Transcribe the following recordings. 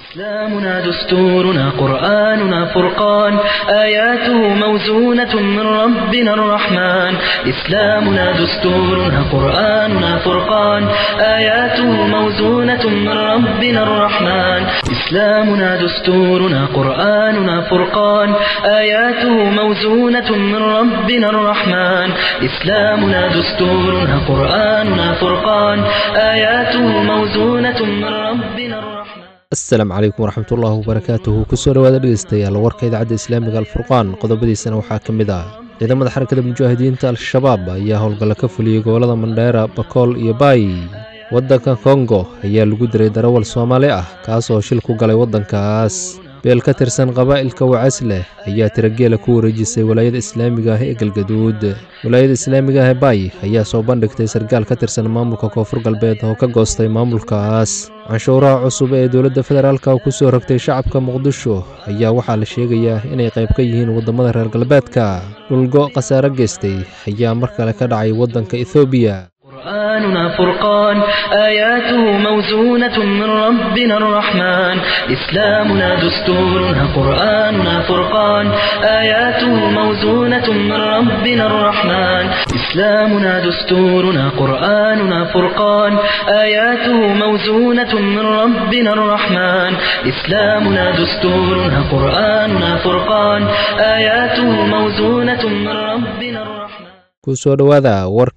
إسلامنا دستورنا قرآننا فرقان آياته موزونة من ربنا الرحمن إسلامنا دستورنا قرآننا فرقان آياته موزونة من ربنا الرحمن إسلامنا دستورنا قرآننا فرقان آياته موزونة من ربنا الرحمن إسلامنا دستورنا قرآننا فرقان آياته موزونة من ربنا الرحمن asalaamu calaykum waraxmatullaahi wabarakaatuhu kusoo dhowaada dhegeystayaal warka idaacadda islaamiga alfurqaan qodobadiisana waxaa ka mid ah ciidamada xarakada mujaahidiinta al-shabaab ayaa howlgalla ka fuliyey gobollada mandheera bakool iyo baay waddanka kongo ayaa lagu diray darawal soomaali ah kaasoo shil ku galay waddankaas beel ka tirsan qabaa'ilka wacas leh ayaa tirageela ku wareejisay walaayada islaamiga ah ee galgaduud walaayada islaamiga ah ee baay ayaa soo bandhigtay sargaal ka tirsan maamulka koonfur galbeed oo ka goostay maamulkaas canshuuraha cusub ee dowladda federaalka ku soo rogtay shacabka muqdisho ayaa waxaa la sheegayaa inay qayb ka yihiin waddamada reer galbeedka dhulgo khasaare geystay ayaa mar kale ka dhacay waddanka ethoobiya قرآننا فرقان آياته موزونة من ربنا الرحمن إسلامنا دستورنا قرآننا فرقان آياته موزونة من ربنا الرحمن إسلامنا دستورنا قرآننا فرقان آياته موزونة من ربنا الرحمن إسلامنا دستورنا قرآننا فرقان آياته موزونة من ربنا الرحمن kusoo dhowaada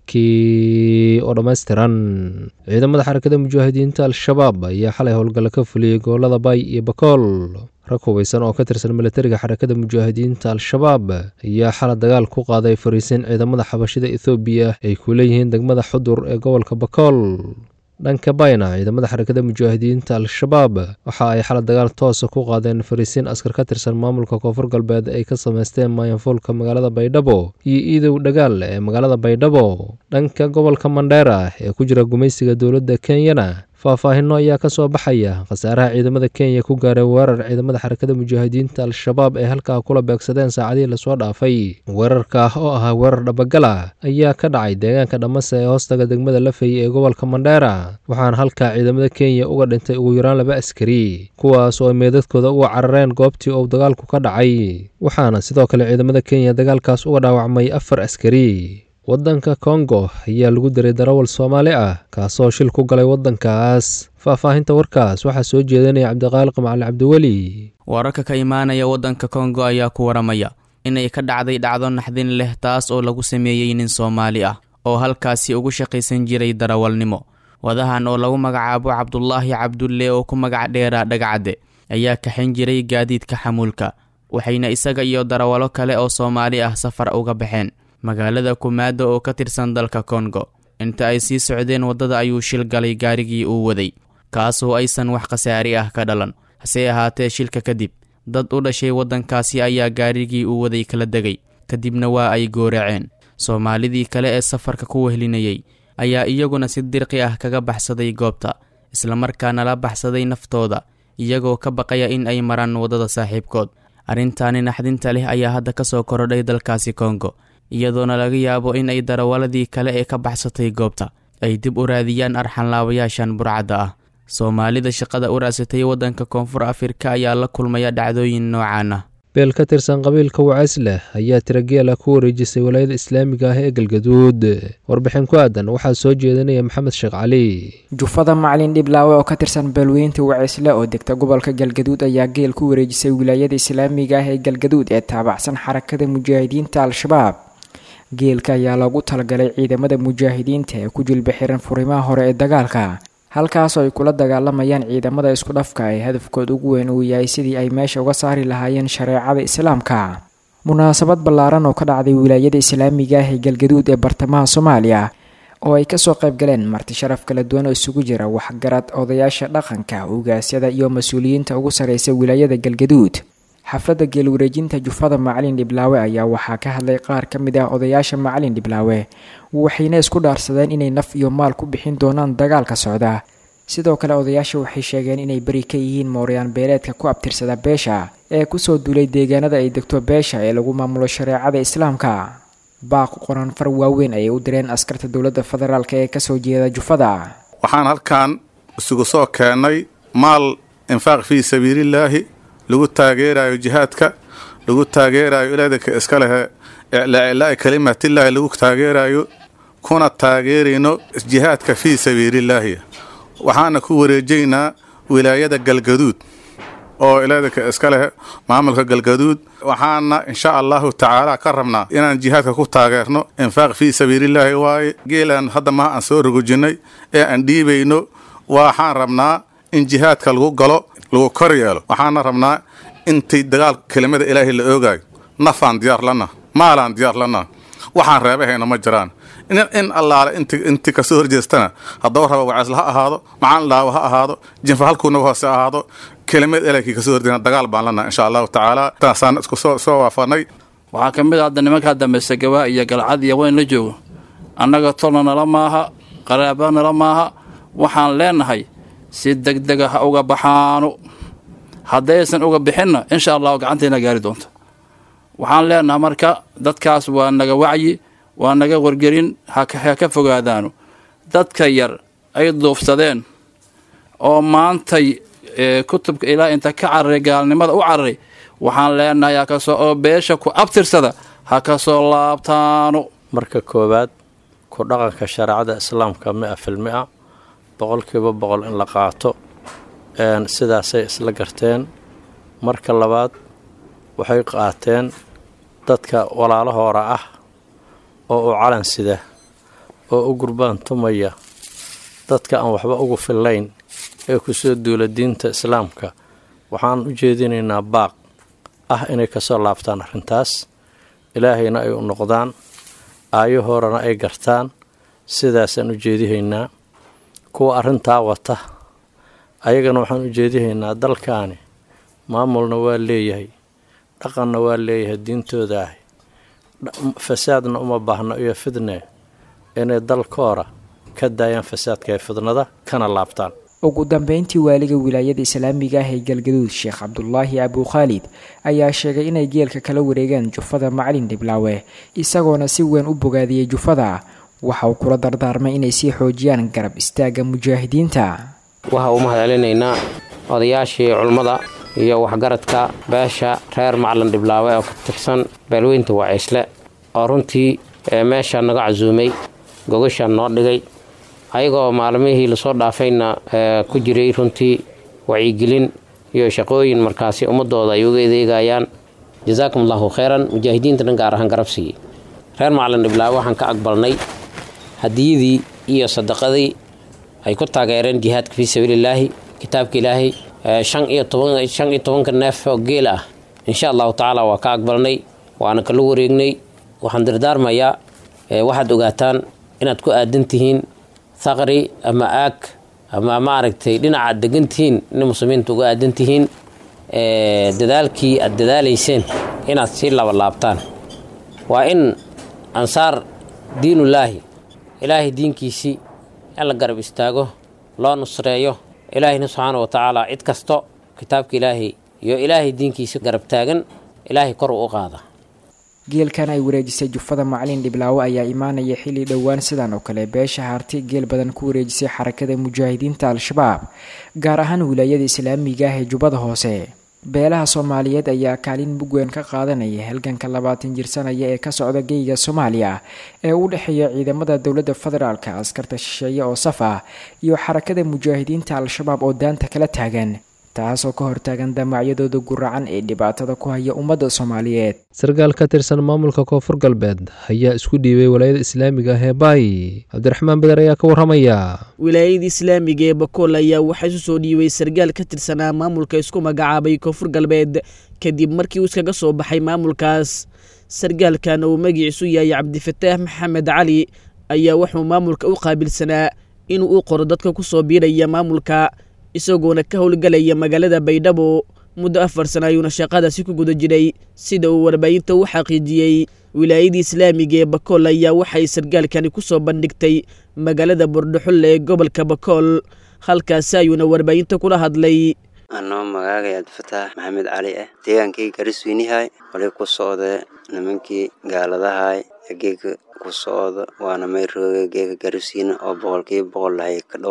warkii oo dhammaystiran ciidamada xarakada mujaahidiinta al-shabaab ayaa xalay howlgalla ka fuliyey gobollada baay iyo bakool rag hubaysan oo ka tirsan milatariga xarakada mujaahidiinta al-shabaab ayaa xala dagaal ku qaaday fariisin ciidamada xabashida ethoobiya ay ku leeyihiin degmada xudur ee gobolka bakool dhanka bayna ciidamada xarakada mujaahidiinta al-shabaab waxa ay xala dagaal toosa ku qaadeen fariisiin askar ka tirsan maamulka koonfur galbeed ay ka samaysteen maayanfuulka magaalada baydhabo iyo iidow dhagaal ee magaalada baydhabo dhanka gobolka mandheera ee ku jira gumaysiga dowladda kenyana faahfaahinno ayaa ka soo baxaya khasaaraha ciidamada kenya ku gaaray weerar ciidamada xarakada mujaahidiinta al-shabaab ee halkaa kula beegsadeen saacadihii lasoo dhaafay weerarka oo ahaa weerar dhabagala ayaa ka dhacay deegaanka dhammase ee hoostaga degmada lafay ee gobolka mandheera waxaana halkaa ciidamada kenya uga dhintay ugu yaraan laba askari kuwaas oo ay meedadkooda uga carareen goobtii uu dagaalku ka dhacay waxaana sidoo kale ciidamada kenya dagaalkaas uga dhaawacmay afar askari waddanka kongo ayaa lagu diray darawal soomaali ah kaasoo shil ku galay waddankaas faahfaahinta warkaas waxaa soo jeedanaya cabdiqaaliq macali cabdiweli wararka ka imaanaya waddanka kongo ayaa ku waramaya inay ka dhacday dhacdo naxdin leh taas oo lagu sameeyey nin soomaali ah oo halkaasi ugu shaqaysan jiray darawalnimo wadahan oo lagu magacaabo cabdulaahi cabdulle oo ku magac dheera dhagacadde ayaa kaxin jiray gaadiidka xamuulka waxayna isaga iyo darawalo kale oo soomaali ah safar uga baxeen magaalada kumaado oo ka tirsan dalka kongo inta ay sii socdeen waddada ayuu shil galay gaarigii uu waday kaasoo aysan wax khasaari ah ka dhalan hase ahaatee shilka kadib dad u dhashay waddankaasi ayaa gaarigii uu waday kala degay kadibna waa ay gooraceen soomaalidii kale ee safarka ku wehlinayay ayaa iyaguna si dirqi ah kaga baxsaday goobta islamarkaana la baxsaday naftooda iyagoo ka baqaya in ay maraan waddada saaxiibkood arrintaani naxdinta leh ayaa hadda ka soo korodhay dalkaasi kongo iyadoona laga yaabo in ay darawaladii kale ee ka baxsatay goobta ay dib u raadiyaan arxanlaabayaashan burcadda ah soomaalida shaqada u raasatay waddanka koonfur afrika ayaa la kulmaya dhacdooyin noocaan ah beel ka tirsan qabiilka wacays leh ayaa tirageela ku wareejisay walaayada islaamiga ah ee galgaduud warbixin ku aadan waxaa soo jeedanaya maxamed sheekh cali jufada macalin dhiblaawe oo ka tirsan beelweynta wacaysle oo degta gobolka galgaduud ayaa geel ku wareejisay wilaayada islaamiga ah ee galgaduud ee taabacsan xarakada mujaahidiinta al-shabaab geelka ayaa loogu talagalay ciidamada mujaahidiinta ee ku jilba xiran furimaha hore ee dagaalka halkaasoo ay kula dagaalamayaan ciidamada isku dhafka ee hadafkooda ugu weyn uu yahay sidii ay meesha uga saari lahaayeen shareecada islaamka munaasabad ballaaran oo ka dhacday wilaayada islaamiga ah ee galgaduud ee bartamaha soomaaliya oo ay kasoo qayb galeen marti sharaf kala duwan oo isugu jira waxgarad odayaasha dhaqanka ugaasyada iyo mas-uuliyiinta ugu sarreysa wilaayada galgaduud xafladda geelwareejinta jufada macalin dhiblaawe ayaa waxaa ka hadlay qaar ka mid ah odayaasha macalin dhiblaawe waxayna isku dhaarsadeen inay naf iyo maal ku bixin doonaan dagaalka socda sidoo kale odayaasha waxay sheegeen inay beri ka yihiin mooryaan beeleedka ku abtirsada beesha ee kusoo duulay deegaanada ay degto beesha ee lagu maamulo shareecada islaamka baaq qoran far waaweyn ayay u direen askarta dowladda federaalk ee kasoo jeeda jufada waxaan halkan isugu soo keennay maal infaaq fii sabiilillaahi lagu taageerayo jihaadka lagu taageerayo ilaadaka iska lehe iclaa kalimatillaahi lagu taageerayo kuna taageerayno jihaadka fii sabiilillaahi waxaana ku wareejaynaa wilaayada galgaduud oo ilaadaka iska leh maamulka galgaduud waxaana insha allahu tacaala ka rabnaa inaan jihaadka ku taageerno infaaq fii sabiilillaahi waaye geelaan hadda maha aan soo rogojinnay ee aan dhiibayno waxaan rabnaa in jihaadka lagu galo lagu kor yeelo waxaana rabnaa intay dagaal kelimada ilaahay la oogaayo nafaan diyaar lana maalaan diyaar lana waxaan reebahayna ma jiraan in allaale inti kasoo horjeestana haddaba raba waceesla ha ahaado macaan dhaawo ha ahaado jinfa halkuunaga hoose ahaado kelimad ilaykii kasoo horjeena dagaal baan lana insha allahu tacaala taasaan isku soo waafanay waxaa ka mid a hadda nimankaa dambaysa gabaa iyo galcad iyo weyn la joogo annaga tolna nala maaha qaraaba nala maaha waxaan leenahay si degdega ha uga baxaano haddaysan uga bixinna insha allahu gacantayna gaari doonto waxaan leenahay marka dadkaas waa naga wacyi waa naga wargelin ha ka fogaadaano dadka yar ay duufsadeen oo maantay kutubka ilaa inta ka cararay gaalnimada u cararay waxaan leenahay hakasoo oo beesha ku abtirsada ha ka soo laabtaano marka koowaad ku dhaqanka shareecada islaamka mi-a fil mi-a boqolkiiba boqol in la qaato sidaasay isla garteen marka labaad waxay qaateen dadka walaalahoora ah oo u calan sida oo u gurbaan tumaya dadka aan waxba ugu fillayn ee kusoo duula diinta islaamka waxaan u jeedinaynaa baaq ah inay kasoo laabtaan arrintaas ilaahayna ay u noqdaan aayahoorana ay gartaan sidaasaan u jeedihaynaa kuwa arrintaa wata ayagana waxaan u jeedihaynaa dalkaani maamulna waa leeyahay dhaqanna waa leeyahay diintooda ah fasaadna uma baahno iyo fidne inay dalkoora ka daayaan fasaadka ee fidnada kana laabtaan ugu dambeyntii waaliga wilaayada islaamiga ah ee galgaduud sheekh cabdulaahi abukhaalid ayaa sheegay inay geelka kala wareegaan jufada macalin dhiblaawe isagoona si weyn u bogaadiyey jufada waxa uu kula dardaarmay inay sii xoojiyaan garab istaagga mujaahidiinta waxa u mahad celinaynaa odayaashii culummada iyo waxgaradka beesha reer macalin dhiblaawe oo ka tirsan beelweynta waciisle oo runtii meesha naga casuumay gogashaan noo dhigay ayagoo maalmihii lasoo dhaafayna ku jiray runtii wacyigelin iyo shaqooyin markaasi ummadooda ay uga adeegayaan jazaakum allahu kheyran mujaahidiintana gaar ahaan garabsigii reer macalin dhiblaawe waxaan ka aqbalnay hadiyadii iyo sadaqadii ay ku taageereen jihaadka fii sabiililaahi kitaabka ilaahay shan iyo toban shan iyo tobanka neef oo geel ah insha allahu tacaala waa ka aqbalnay waana kala wareegnay waxaan dardaarmayaa waxaad ogaataan inaad ku aadan tihiin thaqri ama aag ama maaragtay dhinacaad degan tihiin in muslimiinta uga aadan tihiin dadaalkii aad dadaalayseen inaad sii labalaabtaan waa in ansaar diinullaahi ilaahay diinkiisii in la garab istaago loo nusreeyo ilaahayna subxaana wa tacaala cid kasto kitaabka ilaahay iyo ilaahay diinkiisa garab taagan ilaahay kor u u qaada geelkan ay wareejisay jufada macalin dhiblaawe ayaa imaanaya xilli dhowaan sidan oo kale beesha haarti geel badan ku wareejisay xarakada mujaahidiinta al-shabaab gaar ahaan wilaayada islaamiga ah ee jubbada hoose beelaha soomaaliyeed ayaa kaalin mugweyn ka qaadanaya halganka labaatan jirsanaya ee ka socda geyga soomaaliya ee u dhexeeya ciidamada dowladda federaalka askarta shisheeye oo saf ah iyo xarakada mujaahidiinta al-shabaab oo daanta kala taagan taasoo ka hortaagan damacyadooda guracan ee dhibaatada ku haya ummadda soomaaliyeed sarkaal ka tirsan maamulka koonfur galbeed ayaa isku dhiibay walaayada islaamiga ah ee baay cabdiraxmaan beder ayaa ka warramaya wilaayada islaamiga ee bakool ayaa waxaa isu soo dhiibay sarkaal ka tirsanaa maamulka isku magacaabay koonfur galbeed kadib markii uu iskaga soo baxay maamulkaas sarkaalkan uu magiciisu yahay cabdifataax maxamed cali ayaa wuxuu maamulka u qaabilsanaa inuu u qoro dadka ku soo biiraya maamulka isagoona ka howlgalaya magaalada baydhabo muddo afar sana ayuuna shaqadaasi ku guda jiray sida uu warbaahinta u xaqiijiyey wilaayadii islaamiga ee bakool ayaa waxay sarkaalkani ku soo bandhigtay magaalada bordhaxulle ee gobolka bakool halkaasi ayuuna warbaahinta kula hadlay anoo magaagay abdifataax maxamed cali ah deegaankii garisweynihay wali ku socda nimankii gaaladahay ee geega ku socda waana mayrooga geega gariswiine oo boqolkiiba boqol lahay ka dhawaay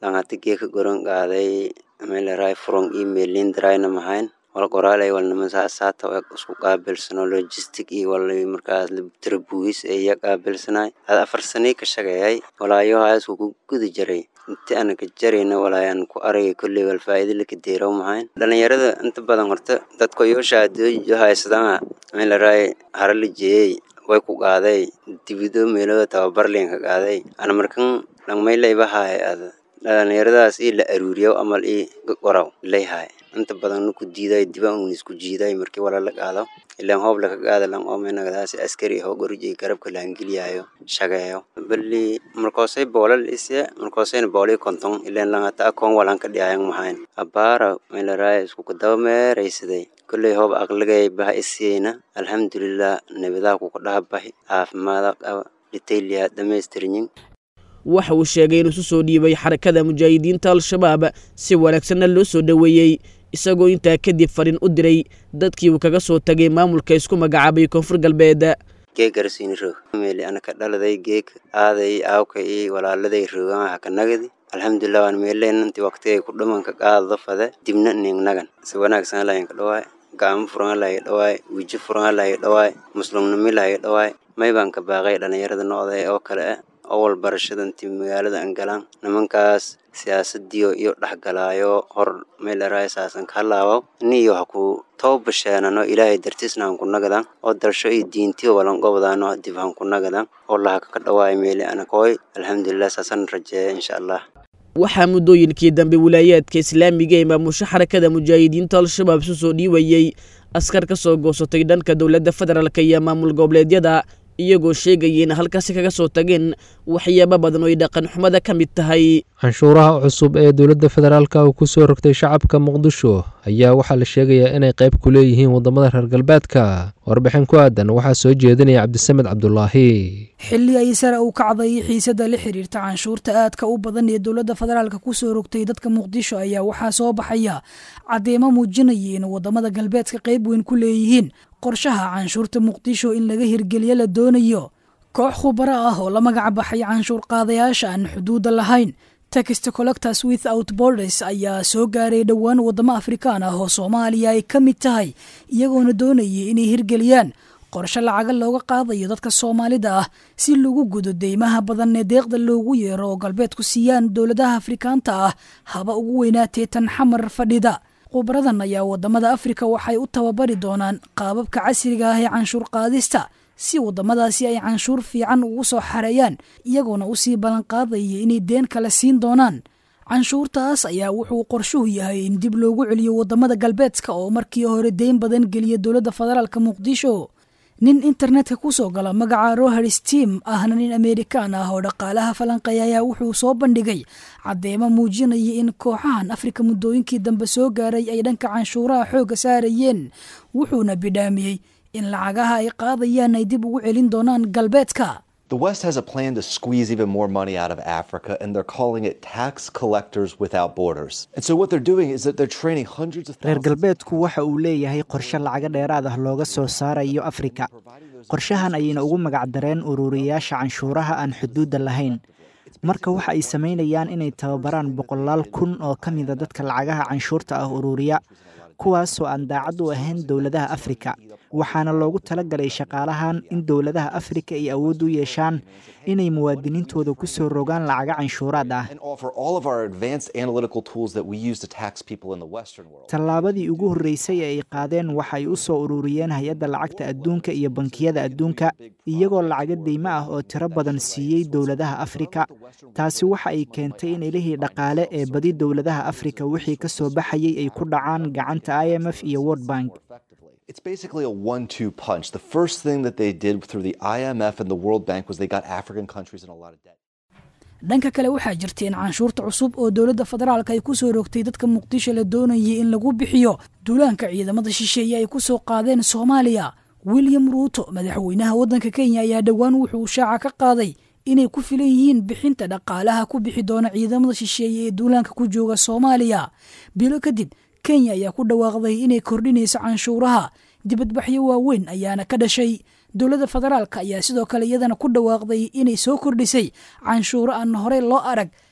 langata geeka goran qaaday meelaraay furon email lindarayna mahayn wal qoraalay wal niman saasaata isku qaabilsano logistic iyo wal markaas tarabuis iya qaabilsanay had afar sanii ka shaqeeyay walaayo haas ku guda jaray inti ana ka jarayna walaayan ku aragay kolley wal faa'iido laka deerow mahayn dhalinyarada inta badan horta dadka yoosha adoojo haysadana meelaraay hara la jeeyey way ku qaaday dibido meelo tababar leenka qaaday ana markan langmaylaybahaay ada dhalinyaradaas ii la aruuriyo amal ii qoraw layhaay inta badan nuku diiday dibaan un isku jiiday markii wala la qaado ilaan hoob laka qaada lang oomenagadaasi askari ahoo gorujay garabka laangeliyayo shageeyo bali markoosay boolal isye markoosayna boolii konton ilaan langata akoon walanka dhiyayan mahayn abaara meelaraaya isku kadaba meeraysaday kolley hoob aqligay baha isiyeyna alxamdulilah nabadaa kuka dhaha bahi caafimaada qaba dhitayliya dhamaystirnyin waxa uu sheegay inuu isu soo dhiibay xarakada mujaahidiinta al-shabaab si wanaagsanna loo soo dhoweeyey isagoo intaa kadib fariin u diray dadkii uu kaga soo tagay maamulka isku magacaabay koonfur galbeed geeg garsiini roog meeli anaka dhaladay geeg aaday aawka iyo walaaladay roogan haka nagadi alxamdulilah waan meeleen intii waqtigay ku dhamanka qaadado fade dibna ning nagan si wanaagsan lahaynka dhawaay gacmo furan lahay dhawaay wijo furan lahay dhawaay muslimnimi lahay dhawaay may baan ka baaqay dhalinyarada noocday oo kale ah awal barashada intii magaalada aan galaan nimankaas siyaasadiyo iyo dhexgalaayo hor meel eraasaasan ka halaawo niyo ha ku toobasheenano ilaahay dartiisna han ku nagadan oo dalsho iyo diintiyo walanqobdaano dib han ku nagadan oo lahaka ka dhawaay meeli anakooy alxamdulilah saasan rajeeya insha allah waxaa muddooyinkii dambe wilaayaadka islaamiga ee maamusho xarakada mujaahidiinta al-shabaab isu soo dhiibayey askar ka soo goosatay dhanka dowladda federaalka iyo maamul goboleedyada iyagoo sheegaya in halkaasi kaga soo tageen waxyaabo badan oo ay dhaqan xumada ka mid tahay canshuuraha cusub ee dowladda federaalka uu ku soo rogtay shacabka muqdisho ayaa waxaa la sheegayaa inay qayb ku leeyihiin waddamada reer galbeedka warbixin ku aadan waxaa soo jeedinaya cabdisamed cabdulaahi xilli ay sare u kacday xiisadda la xiriirta canshuurta aadka u badan ee dowladda federaalka ku soo rogtay dadka muqdisho ayaa waxaa soo baxaya caddeemo muujinaya in waddamada galbeedka qayb weyn ku leeyihiin qorshaha canshuurta muqdisho in laga hirgeliyo la doonayo koox khubaro ah oo la magac baxay canshuur qaadayaasha aan xuduudda lahayn text collectors without borders ayaa soo gaaray dhowaan waddamo afrikaan ah oo soomaaliya ay ka mid tahay iyagoona doonayay inay hirgeliyaan qorshe lacaga looga qaadayo dadka soomaalida ah si lagu gudo deymaha badan ee deeqda loogu yeero oo galbeedku siiyaan dowladaha afrikaanta ah haba ugu weynaatee tan xamar fadhida khubaradan ayaa waddamada afrika waxay u tababari doonaan qaababka casriga ah ee canshuur qaadista si waddamadaasi ay canshuur fiican ugu soo xareeyaan iyagoona usii ballanqaadaya inay deen kale siin doonaan canshuurtaas ayaa wuxuu qorshuhu yahay in dib loogu celiyo waddamada galbeedka oo markii hore deyn badan geliya dowladda federaalka muqdisho nin internetka kusoo gala magaca roher steam ahna nin amerikaan ah oo dhaqaalaha falanqeeya ayaa wuxuu soo bandhigay caddeemo muujinaya in kooxahan afrika muddooyinkii dambe soo gaaray ay dhanka canshuuraha xoogga saarayeen wuxuuna bidhaamiyey in lacagaha ay qaadayaan ay dib ugu celin doonaan galbeedka The West has a plan to squeeze even more money out of Africa, and they're calling it tax collectors without borders. And so, what they're doing is that they're training hundreds of reer galbeedku waxa uu leeyahay qorshe lacaga dheeraad ah looga soo saarayo afrika qorshahan ayayna ugu magacdareen ururiyaasha canshuuraha aan xuduudda lahayn marka waxa ay samaynayaan inay tababaraan boqolaal kun oo ka mida dadka lacagaha canshuurta ah ururiya kuwaasoo aan daacad u ahayn dowladaha afrika waxaana loogu talagalay shaqaalahan in dowladaha afrika ay awood u yeeshaan inay muwaadiniintooda ku soo rogaan lacaga canshuuraad ah tallaabadii ugu horreysay ee ay qaadeen waxay u soo ururiyeen hay-adda lacagta adduunka iyo bankiyada adduunka iyagoo lacaga deymo ah oo tiro badan siiyey dowladaha afrika taasi waxa ay keentay in ilihii dhaqaale ee badi dowladaha afrika wixii ka soo baxayay ay ku dhacaan gacanta i m f iyo world bank It's basically a one two punch. The first thing that they did through the IMF and the World Bank was they got African countries in a lot of debt. dhanka kale waxaa jirta in canshuurta cusub oo dowladda federaalka ay ku soo rogtay dadka muqdisho la doonayay in lagu bixiyo duulaanka ciidamada shisheeye ay ku soo qaadeen soomaaliya william ruuto madaxweynaha waddanka kenya ayaa dhowaan wuxuu shaaca ka qaaday inay ku filan yihiin bixinta dhaqaalaha ku bixi doona ciidamada shisheeye ee duulaanka ku jooga soomaaliya bilo kadib kenya ayaa ku dhawaaqday inay kordhinayso canshuuraha dibadbaxyo waaweyn ayaana ka dhashay dowladda federaalka ayaa sidoo kale iyadana ku dhawaaqday inay soo kordhisay canshuuro aan horey loo arag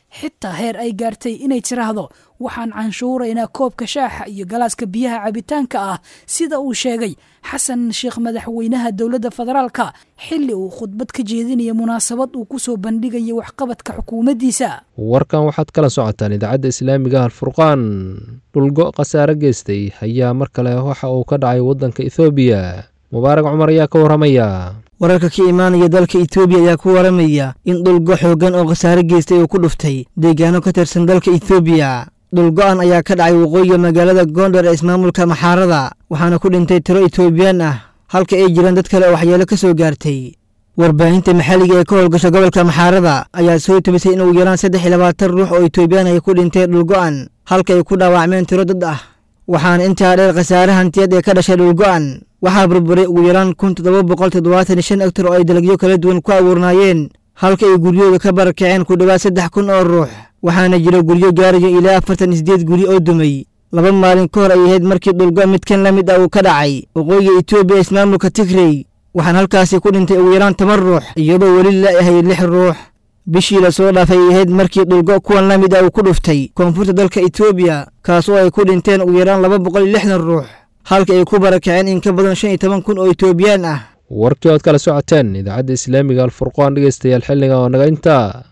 xitaa heer ay gaartay inay tiraahdo waxaan canshuuraynaa koobka shaaxa iyo galaaska biyaha cabitaanka ah sida uu sheegay xasan sheekh madaxweynaha dowladda federaalka xilli uu khudbad ka jeedinaya munaasabad uu ku soo bandhigaya waxqabadka xukuumaddiisa warkan waxaad kala socotaan idaacadda islaamiga alfurqaan dhulgo khasaare geystay ayaa mar kale waxa uu ka dhacay waddanka ethoobiya mubaarag cumar ayaa ka warramaya wararka ka imaanaya dalka etoobiya ayaa ku waramaya in dhulgo xooggan oo khasaare geystay uu ku dhuftay deegaano ka tirsan dalka etoobiya dhulgo-an ayaa ka dhacay waqooyiga magaalada gondar ee ismaamulka maxaarada waxaana ku dhintay tiro etoobiyaan ah halka ay jiraan dad kale oo waxyeelo ka soo gaartay warbaahinta maxalliga ee ka howlgasha gobolka maxaarada ayaa soo tubisay in ugu yaraan saddex iyo labaatan ruux oo etoobiyaan ay ku dhinteen dhulgo-an halka ay ku dhaawacmeen tiro dad ah waxaana intaa dheer khasaare hantiyad ee ka dhashay dhulgo-an waxaa burburay ugu yaraan kun toddoba boqol toddobaatan iyo shan egtar oo ay dalagyo kala duwan ku abuurnaayeen halka ay guryooda ka barakaceen ku dhowaad saddex kun oo ruux waxaana jira guryo gaarayo ilaa afartan iyo sideed guri oo dumay laba maalin ka hor ay ahayd markii dhulgo midkan la mid ah uu ka dhacay waqooyiga etoobiya ismaamulka tigrey waxaan halkaasi ku dhintay ugu yaraan toban ruux iyadoo weli la ahay lix ruux bishii lasoo dhaafay ay ahayd markii dhulgo kuwan la mid ah uu ku dhuftay koonfurta dalka etoobiya kaas oo ay ku dhinteen ugu yaraan laba boqol iyo lixdan ruux halka ay ku barakaceen in ka badan shan iyo toban kun oo etoobiyaan ah warkii ood kala socoteen idaacadda islaamiga alfurqaan dhegeystayaal xilliga oo naga intaa